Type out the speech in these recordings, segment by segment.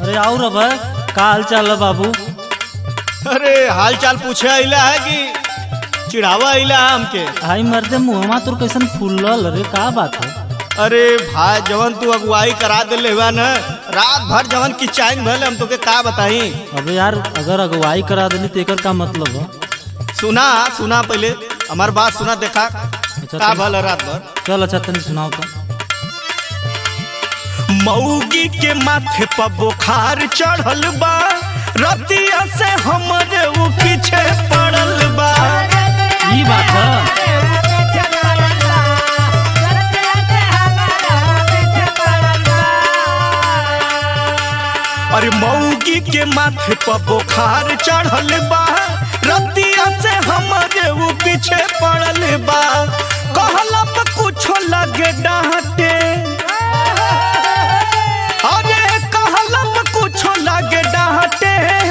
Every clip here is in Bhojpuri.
अरे और अब का हाल चाल है बाबू अरे हाल चाल पूछे अला है कि चिढ़ावा अला है हमके आई मर्दे मुहमा तोर कैसन फूलल अरे का बात है अरे भाई जवन तू अगुवाई करा दिले हुआ न रात भर जवन की चाइन भले हम तोके का बताई अबे यार अगर अगुवाई करा देनी तो एकर का मतलब है सुना सुना पहले हमार बात सुना देखा अच्छा का तनी- भल रात भर चल अच्छा तनी सुनाओ तो मऊगी के माथे पर बुखार चढ़ल बा रतिया से हमरे उ पीछे पड़ल बा ई बात है अरे मऊगी के माथे पर बुखार चढ़ल बा रतिया से हमरे उ पीछे पड़ल बा कहला पर कुछो लगे डांटे अरे कहला पर कुछो लगे डांटे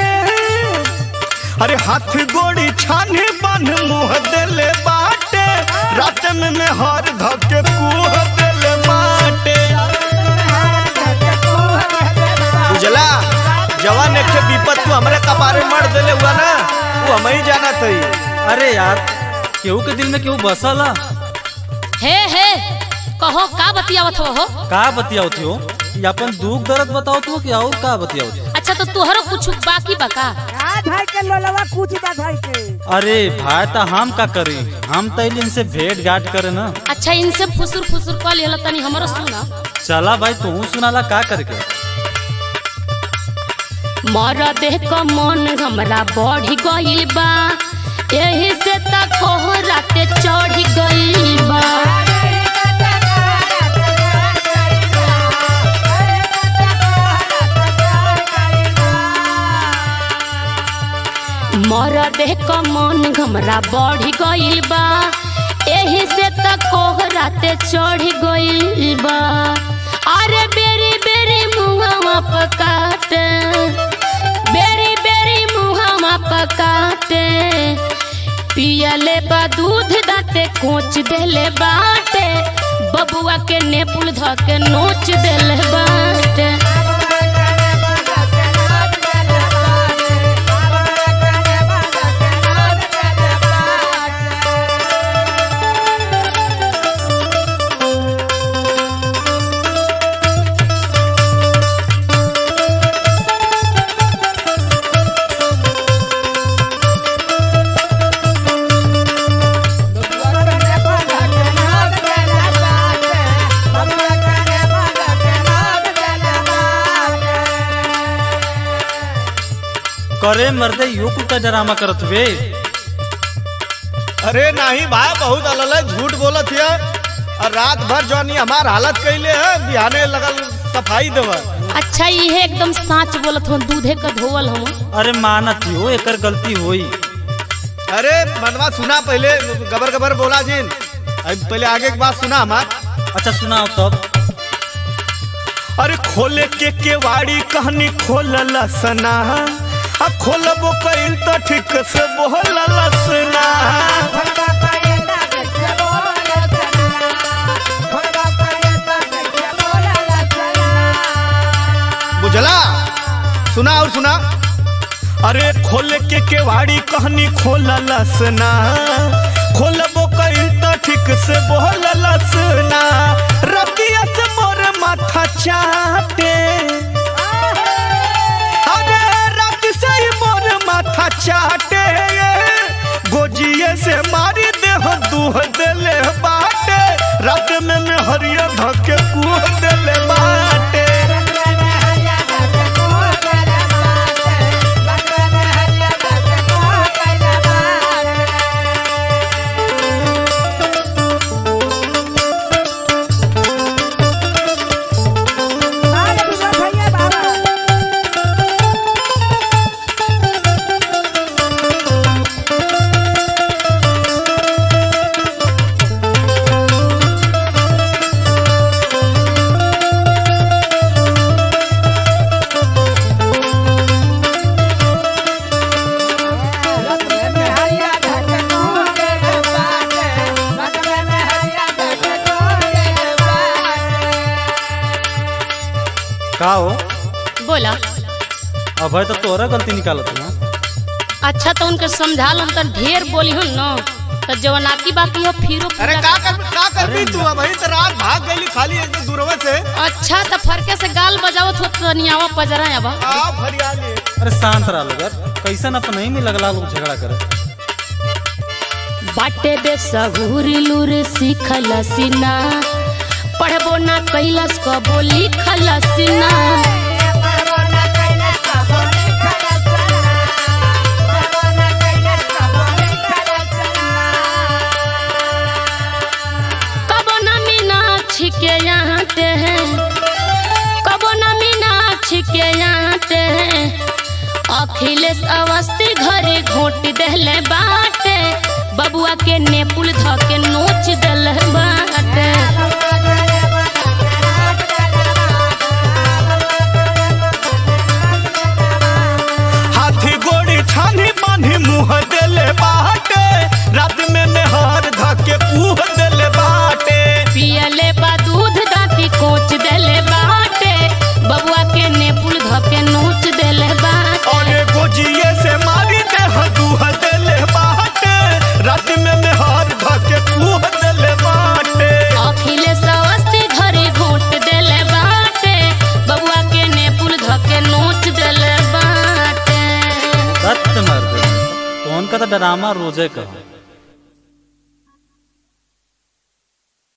अरे हाथ गोड़ी छाने बन मुंह देले बाटे रात में मैं हर धके कुह देले बाटे बुझला जवान एक ठे विपत तू हमरे कपारे मर देले हुआ ना तू हम ही जाना थई अरे यार केहू के दिल में केहू बसल है हे हे कहो का बतियावत हो हो का बतियाओ थी हो ये अपन दुख दर्द बताओ तू कि और का बतियाओ थी अच्छा तो तुहरो कुछ बाकी बका आ भाई के लोलवा कुछ बा भाई के अरे भाई तो हम का करी हम तो इनसे भेंट घाट करे ना अच्छा इनसे फुसुर फुसुर कल हेला तनी हमरो सुना चला भाई तू सुनाला का करके मर देह क मन हमरा बढ़ गइल बा एही से त कोहराते चढ़ गइल बा मर देह क मन हमरा बढ़ गइल बा एही से त कोहराते चढ़ गइल बा अरे बेरी बेरी मुंहवा पकाटे बेरी बेरी मुंहवा पकाटे पियले बा दूध दाते कोच देले बाटे बबुआ के नेपुल ध के नोच देले बाटे करे मर्दे यो कुत्ता ड्रामा करत वे अरे नहीं भाई बहुत अलल है झूठ बोलत है और रात भर जौनी हमार हालत कैले है बिहाने लगल सफाई देवा अच्छा इहे एकदम साच बोलत हो दूधे का धोवल हम अरे मानत हो एकर गलती होई अरे मनवा सुना पहले गबर गबर बोला जिन अब पहले आगे की बात सुना हमार अच्छा सुनाओ तब अरे खोले के केवाड़ी कहनी खोलल सना आ खोलबो कइल तो ठीक से बोलल सना बुझला सुना और सुना अरे खोले के केवाड़ी कहनी खोलल सना खोलबो कइल तो ठीक से बोलल सना रतिया से मोर माथा चाटे अरे रात से ही मोर माथा चाटे गोजिए से मारी देह दूह देले बाटे रात में मैं हरिया धके कुह देले बाटे भैया बाबा का हो बोला अब है तो तोरा गलती निकालत ना अच्छा तो उनके समझा लो तो ढेर बोली हो न तो जवनाकी बाकी हो फिरो अरे पूरा का कर का कर भी तू अब तो रात भाग गई खाली एक दूरवा से अच्छा तो फरके से गाल बजावत हो तो नियावा पजरा अब आ फरियाली अरे शांत रहा लोग कैसन अपन नहीं में लगला लोग झगड़ा करे बाटे बेसहुर लूर सीखल सीना पढ़बो ना कैलस कबो लिखल सीना कबो ना मीनाक्षी के यहाँ ते हैं कबो ना मीनाक्षी के यहाँ ते हैं अखिलेश अवस्थी घरे घोट देले बाटे बबुआ के नेपुल ध के नोच देले बाटे हाथी गोड़ी छानी बांधी मुंह देले बाटे रात में नेहार धके पूह देले बाटे पियले बा दूध दाती कोच देले बाटे बबुआ के नेपुल ध के नोच देले बाटे और गोजिए से मारी देह दूह देले बाटे रात में नेहार धके पूह देले बाटे अखिलेश अवस्थी घरे घोट देले बाटे बबुआ के नेपुल ध के नोच देले बाटे सत्य मर दे कौन का तो ड्रामा रोजे का